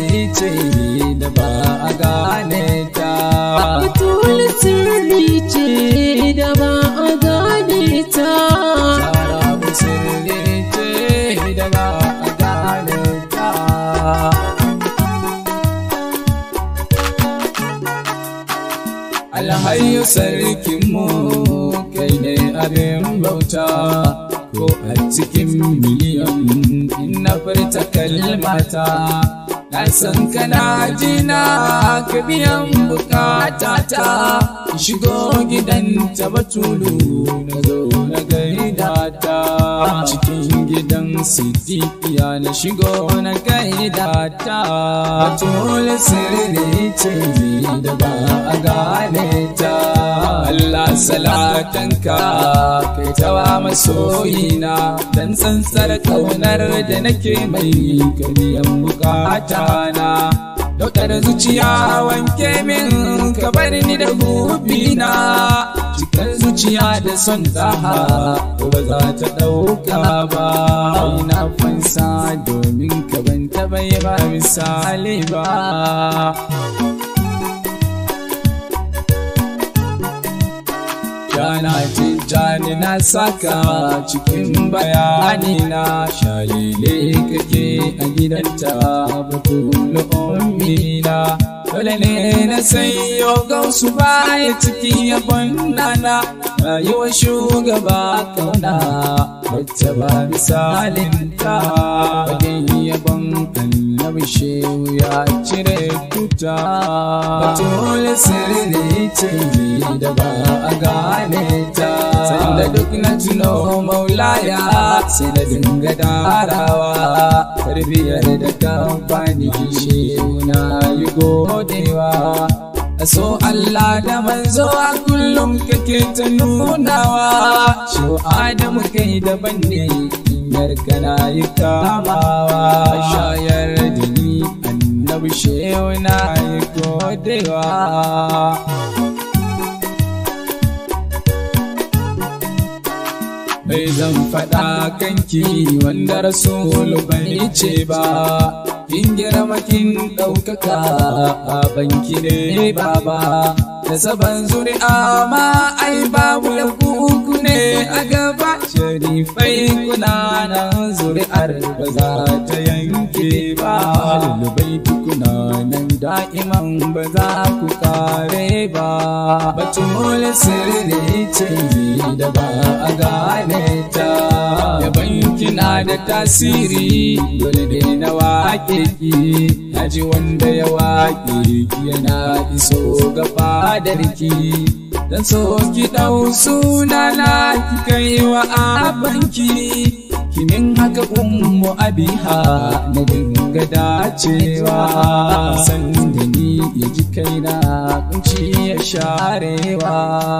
sirri ce da ba a gane ta Batul sirri ce da ba a gane ta. Zara sirri ce da ba a gane ta Alhayu sarkinmu kai ne abin bauta ko a cikin miliyan in na furta kalmata na san kana jina ka biyan bukatata shigo gidan ta batulu na zo na gaida ta cikin gidan sidikiya na shigo na gaida ta batulu sirri ce da ba a gane ta Allah salatanka kai tawa masoyina dan tsantsar kaunar da nake mai kariyan bukata na Daukar zuciya wanke min ka bar ni da hubina Cikar zuciya da son daha ba za ta ɗauka ba Ina fansa domin ka ban taɓa yi ba misali ba Jana tijjani na saka cikin bayani na shalile kake a gidanta batulu ummina dole ne na sayo gausu baya cikin yabon nana rayuwar shugaba kauna wacce ba misalin ta wajen yabon annabi shehu ya cire tuta batulu sirri ce da ba a gane ta sanda duk na tuno maulaya sai da dinga darawa tarbiyar da kamfani shehu na yi godewa a so Allah da manzo a kullum kake ta nunawa shi Adamu kai daban ne inyar kana yi kamawa shayar da ni annabi shehu na yi godewa bai zan faɗa kanki wanda rasulu bai ce ba kin girma kin ɗaukaka a banki ne baba da saban zuri'a ma ai babu kuku ne a gaba sharifai kuna nan zuri'ar ba za ta yanke ba lulubai kuna nan da'iman ba za ku kare ba batul sirri ce da ba a gane ta yaban kina da tasiri dole ne na wake ki naji wanda ya wake ki yana iso ga fadarki dan so ki dau suna na ki kai wa abanki kimin haka ummu abiha na dinga dacewa san da ni ya ji kaina kunci ya sharewa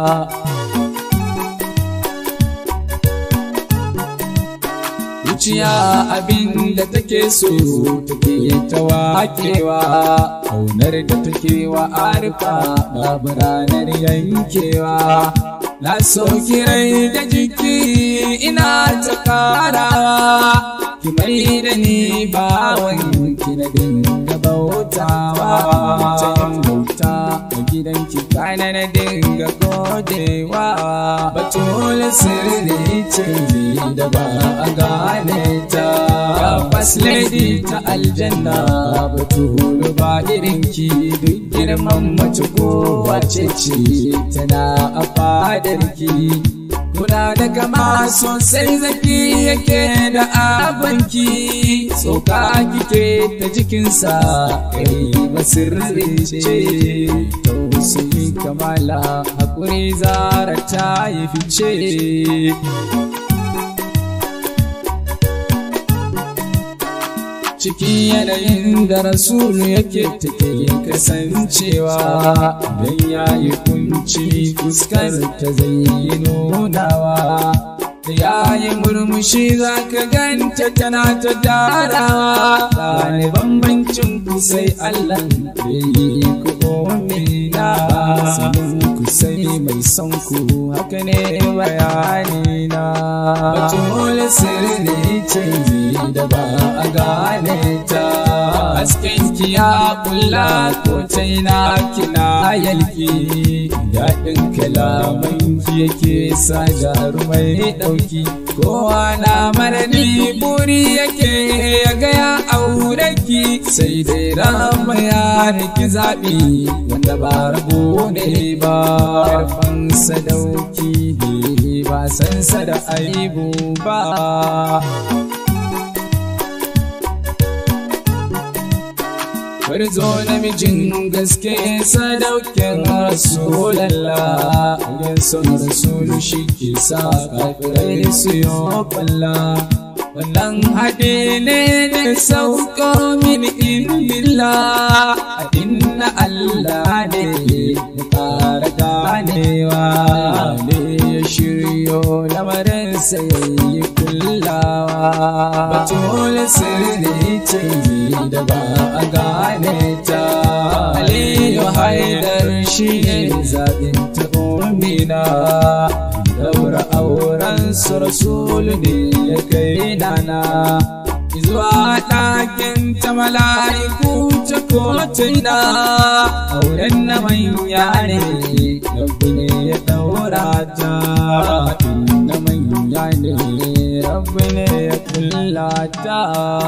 zuciya abin da take so take ta wakewa kaunar da take wa arfa babu ranar yankewa na so kirai da jiki ina ta karawa ki mai da ni bawan ki na dinga bautawa ta yin bauta a gidanki kana na dinga godewa batul sirri ce da ba a gane ta Gabas lady ta aljanna batul ba irinki duk girman mace ko wace ce tana a fadarki Kuna da kama sosai zaki yake da abanki Tsoka kike ta jikinsa kai basirri ce Tausayi kamala hakuri zara ta yi fice cikin yanayin da rasulu yake take kasancewa don ya yi kunci fuskar ta zai nunawa da ya yi murmushi za ka ganta tana ta darawa gane bambancin ku sai allah bai yi ku omina sanin ku sai mai son ku haka ne bayani na batul sirri ce da ba a gane ta hasken ki ya kulla ko taina kina yalki daɗin kalaman ki yake sa jarumai ɗauki kowa na marani buri yake ya gaya aure ki sai dai rama ya riki zaɓi wanda ba rabo ne ba karfan sadauki ne ba sansa da aibu ba Warzo namijin gaske sadaukin Rasulallah Yin son Rasulu shi ke sa kafirai su yi kwalla Wannan haɗe ne da sauko min indila A inna Allah ne ya ƙara ganewa ne ya shiryo lamarin sai kullawa Batul sirri ce da ba a gane ta Aliyu Haidar shi ne zaɓin ta umina Daura auren su Rasulu ne ya kai nana Zuwa ɗakin ta mala'iku ta kotina Auren na manya ne Rabbi ne ya ɗaura ta Na manya ne Rabbi ne ya kulla ta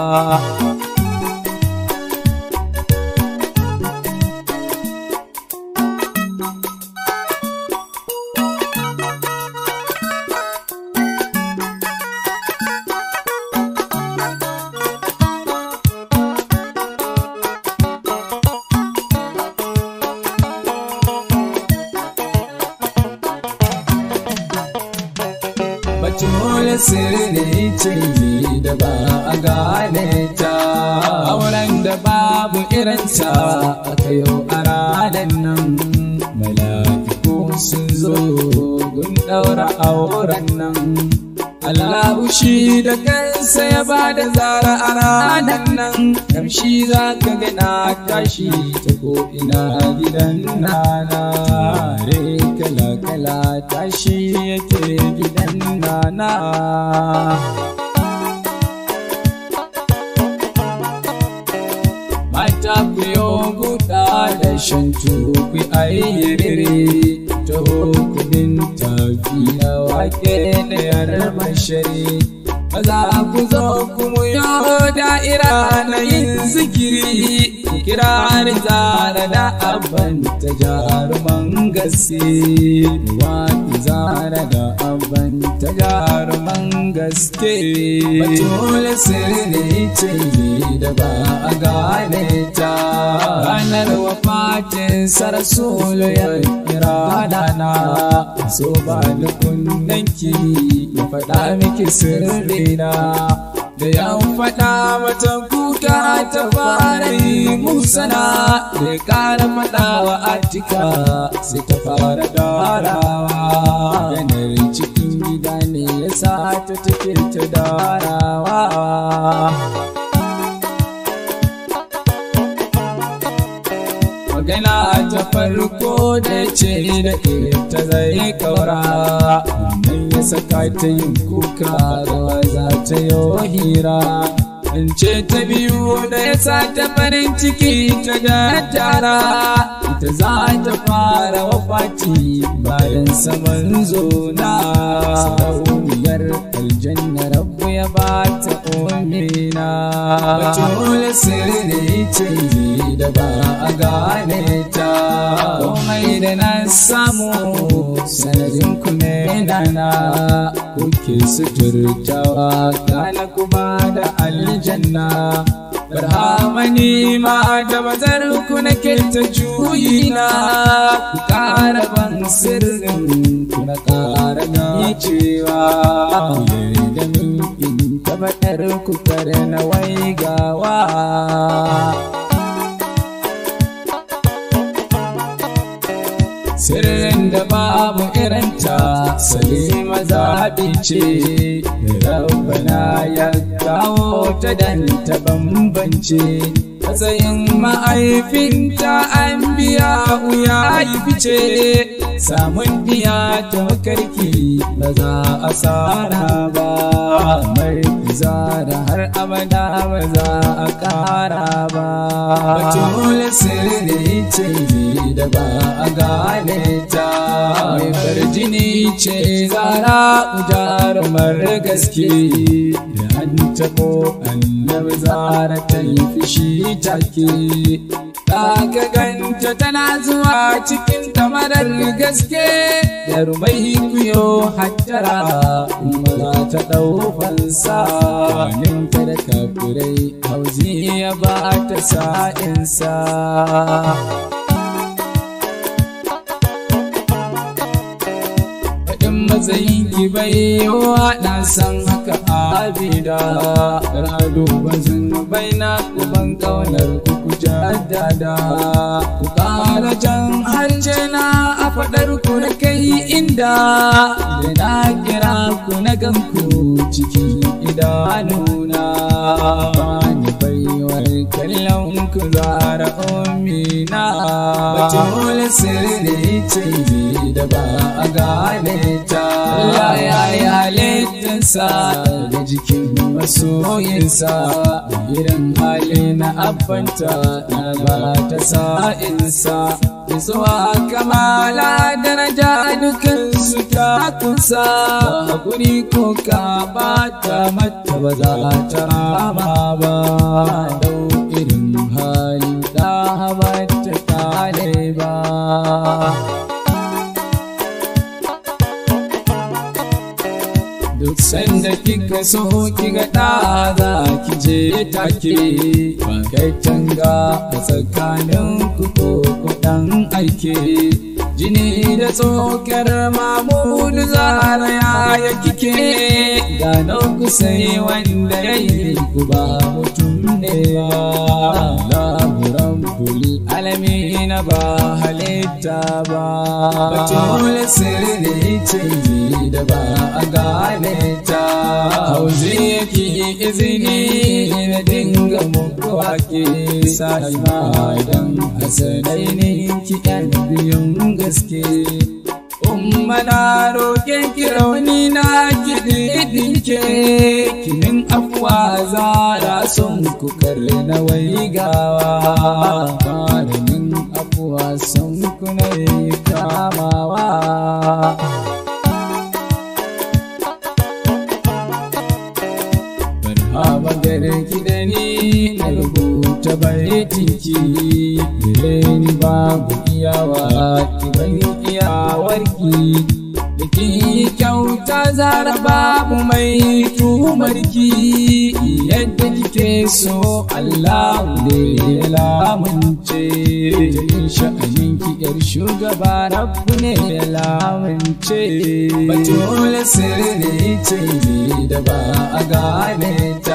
Batul sirri ce da ba a gane ta auren da babu irinta aka yau a ranar nan mala'iku sun zo gun ɗaura auren nan Allahu shi da kansa ya ba da zara a ranar nan kamshi za ka gana tashi ta ko'ina gidan nana re kala-kala tashi yake gidan nana mata ku yo guda da shan tuku ayyiriri ta hukumin tafiya wake da yarar mashari maza ku zo ku mu yo da'ira na yin zikiri ku kira ni zara da abban ta jaruman gaske wa zara da abban ta jaruman gaske batul sirri ce da ba a gane ta ranar wafatin sarasolo ya kira dana so ba da kunnanki ya faɗa miki sirrina da ya faɗa mata kuka ta fara yi musana da ya ƙara faɗawa atika sai ta fara darawa yanar cikin gida ne ya sa ta take ta darawa magana ta farko da ce da ta zai kaura nan ya saka ta yin kuka rawa za ta yi hira in ce ta biyu da ya sa ta farin ciki ta da tara ita za ta fara wafati bayan saman zona sarauniyar aljanna rabu ya ba ta umina batul sirri ce da ba a gane ta komai da na samu sanadin ku ne dana kuke suturtawa kana kuma da aljanna barhamani ma da bazar ku nake ta juyina ku ƙara ban sirrin ku na ƙara na cewa da min in tabbatar ku kare na waigawa sirrin da babu irinta salima zaɓi ce rabbana ya kawo ta dan ta bambance matsayin ma'aifinta an biya ya yi fice samun biya ta makarki ba za a tsara ba mai zara har abada ba za a ƙara ba batula sirri ce da ba a gane ta mai farjini ce zara jarumar gaske da an tabo annabi zara ta yi fushi take ka ganta tana zuwa cikin kamarar gaske da rumai kuyo hattara kuma ta ɗau fansa ninta da kafirai hauzi ya ba ta sa'insa matsayin ki bai wa na san haka abida rado bazin bai na kuban kaunar ku ku jaddada ku kara jan harshe na a fadar ku na kai inda da na kira ku na ganku cikin idanuna ni baiwar kallon ku zara umina batul sirri ce da ba a gane ta Allah ya yi halittarsa da jikin masoyinsa irin hali na abbanta na ba ta sa'insa zuwa kamala daraja dukan su ta kusa hakuri ko ka bata mata ba za ta rama ba dau irin hali da ba ta kale ba duk sanda kika so kiga da za ki je take ba kai tanga a tsakanin ku ko kudan aike jini da tsokar mamudu zara ya kike gano ku sai wanda ya yi ku ba mutum ne ba rabbul alamin ba halitta ba batul sirri ce da ba a gane ta hauzi yake izini na dinga muku wake sai ma dan hasanai ne ki yan biyun gaske umma na roƙe ki rauni na ki dinke kinin afuwa zara son ku na waigawa ƙaramin afuwa son ku na kamawa magana ki da ni na rubuta baitinki gare ni babu iyawa ki ban iyawarki da ki kyauta zara babu mai tumarki yadda kike so Allah ne ya lamunce jin sha'anin ki yar shugaba rabbu ne ya lamunce batul sirri ce da ba a gane ta